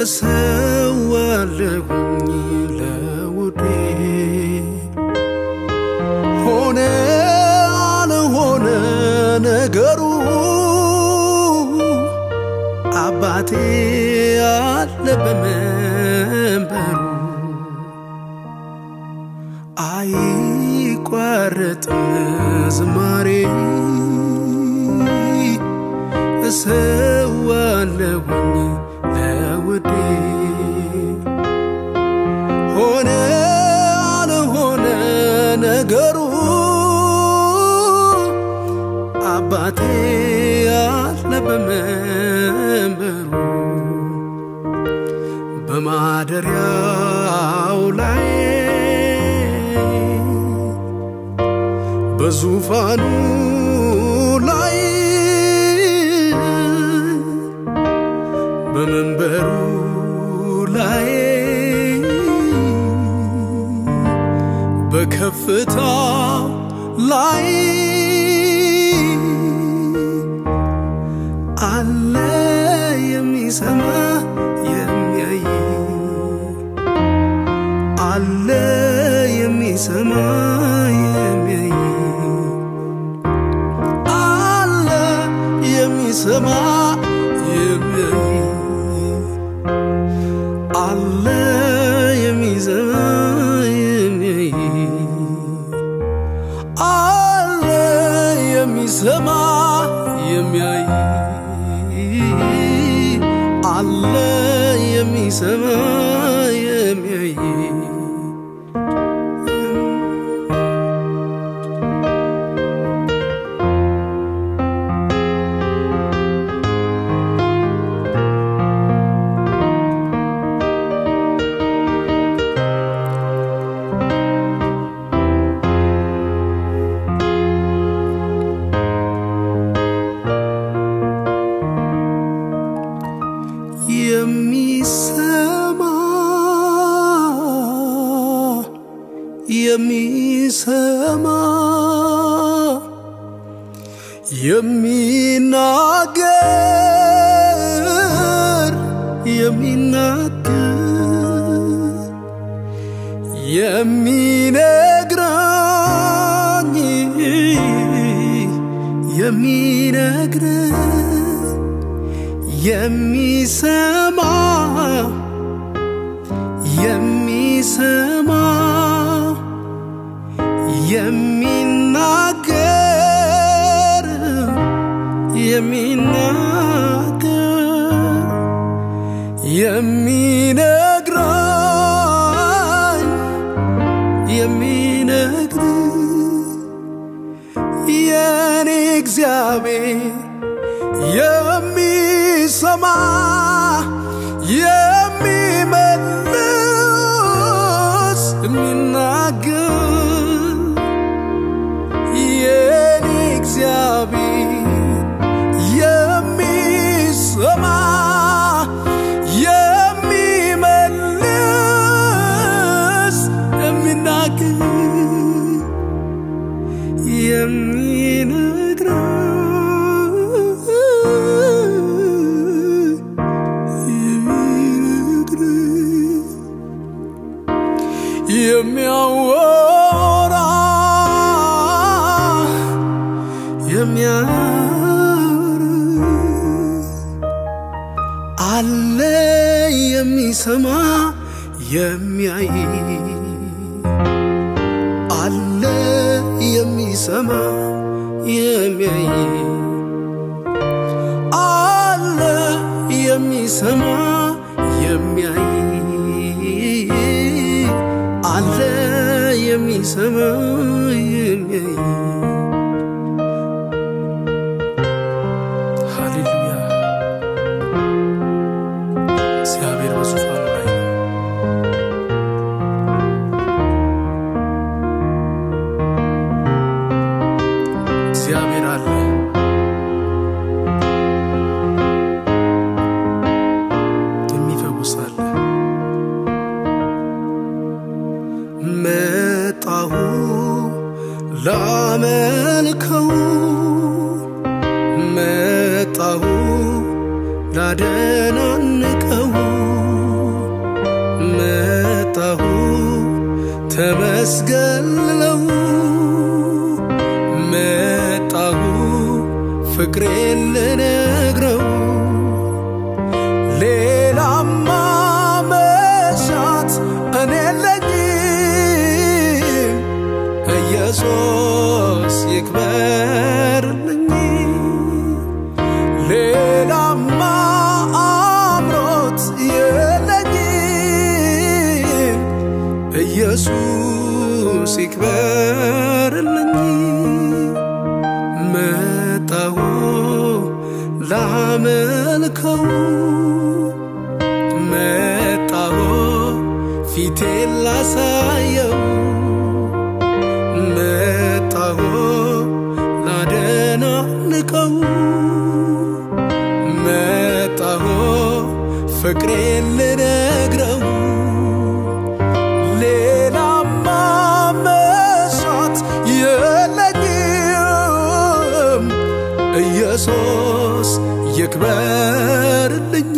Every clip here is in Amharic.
እሰዋለሁኝ ለውዴ ሆነ አልሆነ ነገሩ አባቴ አለ በመንበሩ አይቋረጥም ዝማሬ እሰዋለሁኝ ለውዴ ሆነ አልሆነ ነገሩ አባቴ አለ በመንበሩ በማደሪያው ላይ በዙፋኑ ላይ በመንበሩ ላይ በከፍታው ላይ አለ የሚሰማ የሚያይ አለ የሚሰማ የሚያይ አለ የሚሰማ የሚያይ አለ የሚሰማ የሚያይ አለ የሚሰማ የሚያይ አለ የሚሰማ የሚያይ የሚሰማ የሚሰማ የሚናገር የሚናገር የሚነግረኝ የሚነግረኝ የሚሰማ የሚሰማ የሚናገር የሚናገር የሚነግረኝ የሚነግረኝ የኔ እግዚአብሔር የሚሰማ የሚመልስ የሚናገር የኔ እግዚአብሔር የሚሰማ የሚመልስ የሚናገር የሚነግረኝ የሚነግረኝ የሚያወራ የሚያወራ አለ የሚሰማ የሚያይ አለ የሚሰማ የሚያይ አለ የሚሰማ የሚያይ አለ የሚሰማ የሚያይ ሃሌሉያ እግዚአብሔር በዙፋኑ ላይ ነው። እግዚአብሔር አለ። የሚፈውስ አለ። መጣሁ ላመልከው መጣሁ ላደናንቀው ሊያስገልለው መጣሁ ፍቅሬን ልነግረው ሌላማ መሻት እኔ የለኝም ኢየሱስ ይክበርልኝ ሌላማ አምሮት የለኝም ኢየሱስ ይክበርልኝ መጣሁ ላመልከው መጣሁ ፊቴን ላሳየው መጣሁ ላደናንቀው መጣሁ ፍቅሬን ልነግረው ሌላማ መሻት የለኝም ኢየሱስ ይክበርልኝ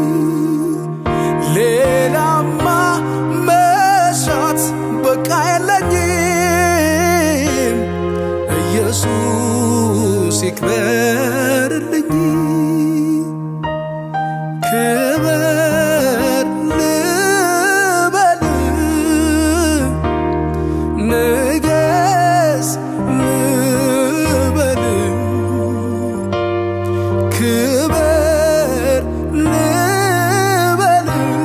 ሌላማ መሻት በቃ የለኝም ኢየሱስ ይክበርልኝ ክበር ልበል ንገስ ልበል ክበር ልበል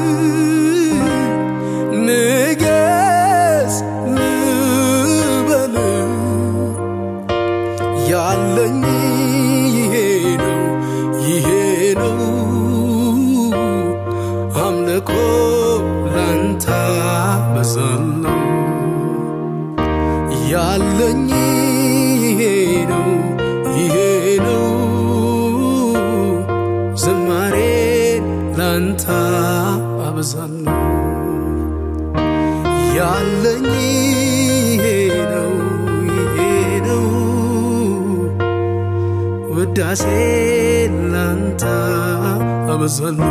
ንገስ ልበል ያለኝ ይሄ ነው ይሄ ነው አምልኮ ላንተ በዛለው ያለኝ ይሄ ነው ይሄ ነው ዝማሬ ላንተ አበዛለሁ ያለኝ ይሄ ነው ይሄ ነው ውዳሴ ላንተ አበዛለሁ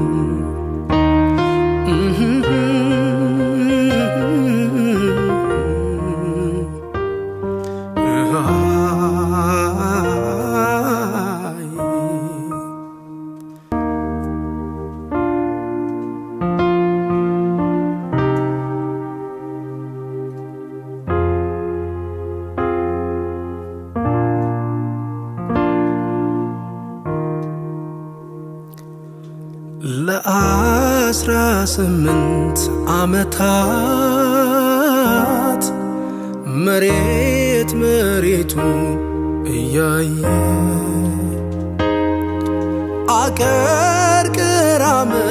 ለአስራ ስምንት ዓመታት መሬት መሬቱን እያየ አቀርቅራ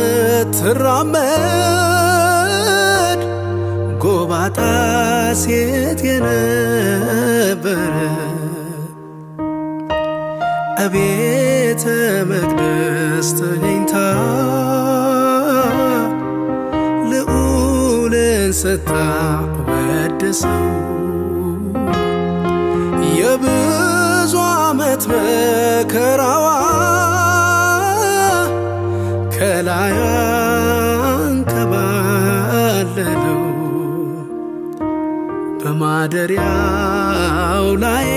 ምትራመድ ጎባጣ ሴት የነበረ እቤተ መቅደስ ተገኝታ ልዑልን ስታ ወደሰው የብዙ ዓመት መከራዋ ከላያ አንከባለለው በማደሪያው ላይ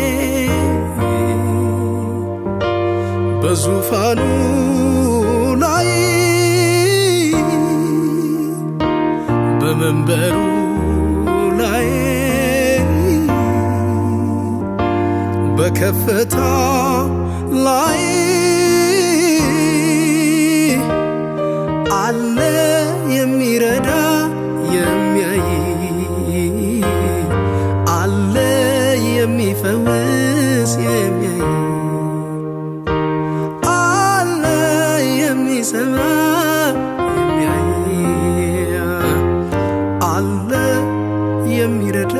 በዙፋኑ ላይ በመንበሩ ላይ በከፍታ ላይ አለ የሚረዳ የሚያይ አለ የሚፈውስ የሚያይ አለ የሚሰማ የሚያይ አለ የሚረዳ